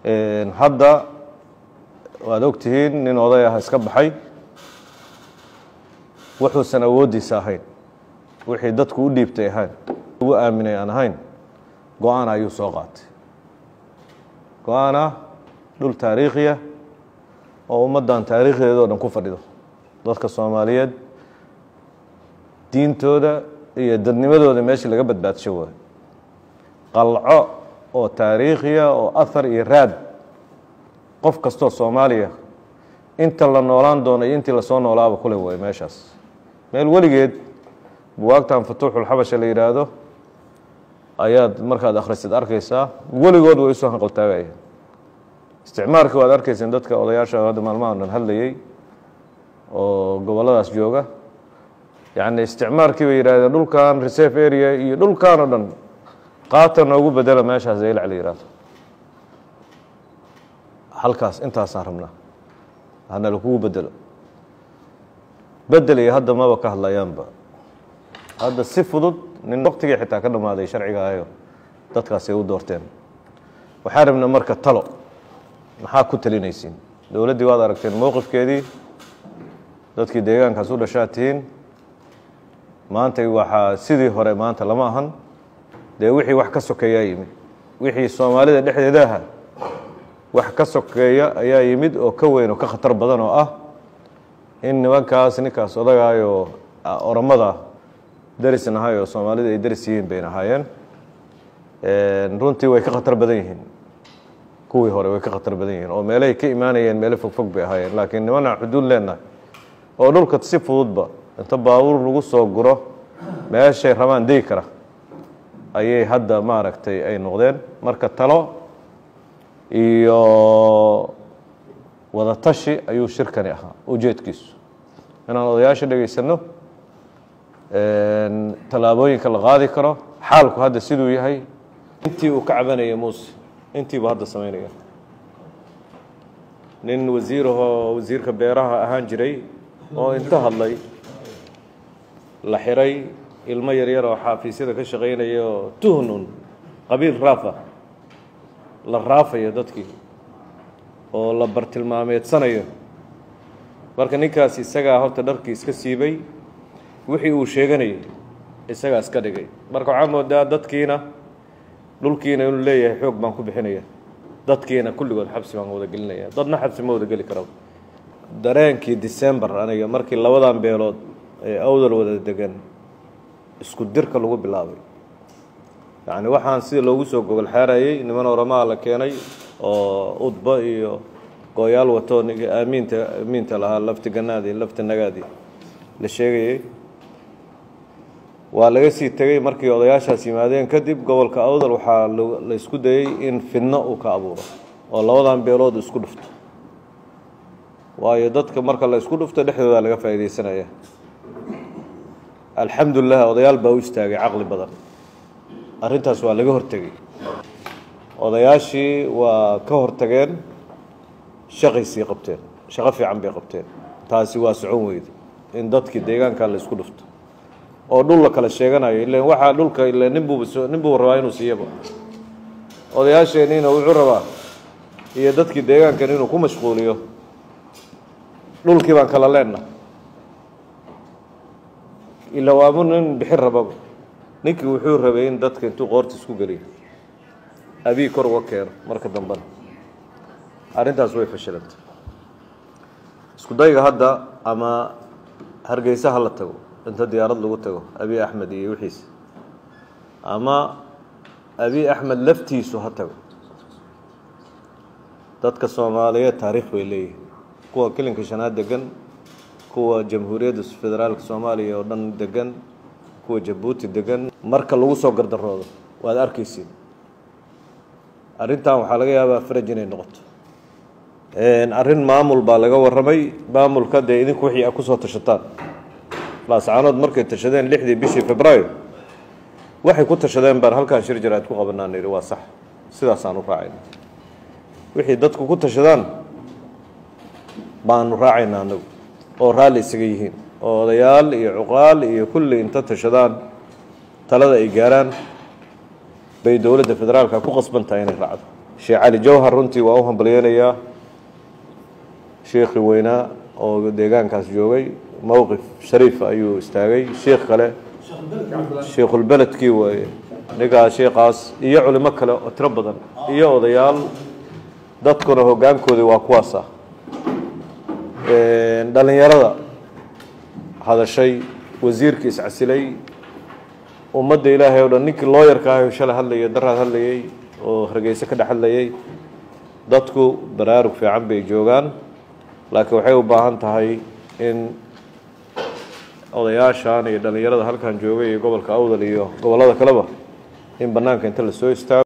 hadda waad ogtihiin nin oday ah iska baxay wuxuusan awooddiisa ahayn wixii dadku u dhiibtay ahayn ugu aaminay aan ahayn go-aan ayuu soo qaatay go-aan ah dhul taariikhiya oo ummaddan taariikhdeeda oo dhan ku fadhido dadka soomaaliyeed diintooda iyo dadnimadooda meeshii laga badbaadsho waayo qalco oo taariikhiya oo ahar iyo raad qof kastoo soomaaliya inta la noolaan doono iyo intii lasoo noolaaba kule waayo meeshaas meel weligeed buwaagtan futuuxulxabasha la yidhaahdo ayaad markaad akhrisid arkaysaa weligood way usoo hanqaltaagaya isticmaarkii waad arkayseen dadka odayaasha hadda maalmahan dhan hadlayey oo gobolladaas jooga yacni isticmaarkii bay yidhahdeen dhulkan reserve area iyo dhulkan oo dhan qaata noogu bedela meeshaas zaylac la yihahdo halkaas intaasaan rabnaa hana lakugu bedelo bedel iyo hadda maba ka hadlayaanba hadda si fudud nin waktigii xitaa ka dhammaaday sharciga ahayo dadkaasay u doorteen waxaa rabna marka talo maxaa ku talinaysiin dowladdii waad aragteen mowqifkeedii dadkii deegaankaas u dhashaa tihiin maanta waxaa sidii hore maanta lama ahan dee wixii wax ka sokeeyaa yimid wixii soomaalida dhexdeeda aha wax ka sokeeya ayaa yimid oo ka weyn oo ka khatar badan oo ah in nimankaas ninkaas odagaayoo oromada darisan ahay oo soomaalida ay daris yihiin bayna ahaayeen runtii way ka khatar badan yihiin kuwii hore way ka khatar badan yihiin oo meelahay ka imaanayeen meelo fogfog bay ahaayeen laakiin nimanaa xuduud leenahay oo dhulka si fududba inta baabuur lagu soo guro meeshay rabaan degi kara ayay hadda maaragtay ay noqdeen marka talo iyo wada tashi ayuu shirkani ahaa ujeedkiisu inaan odayaasha dhegaysanno tallaabooyinka la qaadi karo xaalku hadda siduu yahay intii uu ka cabanaya muuse intiibu hadda samaynaya nin wasiirahoo wasiirka beeraha ahaan jiray oo inta hadlay la xiray ilmo yaryar oo xaafiisyada ka shaqaynaya oo tuhnun qabiil raafa la raafayo dadkii oo la bartilmaameedsanayo marka ninkaas isagaa horta dharkii iska siibay wixii uu sheeganayay isagaa iska dhigay marka waxaa moodaa dadkiina dhulkiina inuu leeyahay xoog baan ku bixinaya dadkiina kulligood xabsi baan wada gelinaya dadna xabsi ma wada geli kara dareenkii december aniga markii labadan beelood ee awdal wada degan isku dirka lagu bilaabay yacni waxaan sida loogu soo gogol xaarayey niman oramaa la keenay oo udba iyo gooyaal wato niga aamiinta aamiinta lahaa lafti ganaadii lafti nagaadii la sheegayey waa laga sii tegey markii odayaashaas yimaadeen kadib gobolka awdal waxaa la isku dayey in fidno uu ka abuuro oo labadan beelood isku dhufto waayo dadka marka la isku dhufto dhexdooda laga faa'iidaysanaya alxamdulilah odayaal baa u istaagay caqli badan arrintaas waa laga hortegey odayaashii waa ka hortageen shaqaysii qabteen shaqo fiican bay qabteen taasi waa socon weyda in dadkii deegaanka la isku dhufto oo dhul la kala sheeganayo ilan waxaa dhulka ila ninbuuba so nin buu rabaa inuu siiyaba odayaasheenniina wuxuu rabaa iyo dadkii deegaankan inuu ku mashquuliyo dhulkii baan kala leenna ila waamu nin bixin rababa ninkii wuxuu rabay in dadka intuu qoorta isku geliyo abii kor uga keeno marka dambena arrintaas way fashilantay isku dayga hadda ama hargeysa ha la tago inta diyaarad lagu tago abi axmed iyo wixiisa ama abi axmed laftiisu ha tago dadka soomaaliyeed taariikh bay leeyihin kuwa kilinka shanaad degan kuwa jamhuuriyadda federaalka soomaaliya oo dhan degan kuwa jabuuti degan marka lagu soo gardaroodo waad arkaysiin arrintan waxaa laga yaabaa faraj inay noqoto arrin maamul baa laga warramay maamulka dee idinku wixii a kusoo tashataan laascaanood markay tashadeen lixdii bishii februaayo waxay ku tashadeen baan halkaan shir jaraad ku qabanaan yidhi waa sax sidaasaan u raacayna wixii dadku ku tashadaan baanu raacayna anagu oo raalli isaga yihiin oo odayaal iyo cuqaal iyo kulli inta tashadaan talada ay gaaraan bay dowladda federaalka ku qasban tahay inay raacdo sheekh cali jawhar runtii waa u hambalyeynayaa sheekhii weynaa oo deegaankaas joogay mowqif shariifa ayuu istaagay sheekh kale sheikhulbeledkii waaye ninkaas sheekaas iyo culimo kale oo tiro badan iyo odayaal dadkuna hoggaankoodii waa kuwaasa dhalinyarada hadashay wasiirkii iscasilay ummadda ilaahay o dhan ninkii looyarka ahay shalay hadlayay daraad hadlayay oo hargeyse ka dhex hadlayay dadku baraarug fiican bay joogaan laakiin waxay u baahan tahay in odayaashan iyo dhalinyarada halkan joogay iyo gobolka awdal iyo gobollada kaleba in bannaanka inta la soo istaago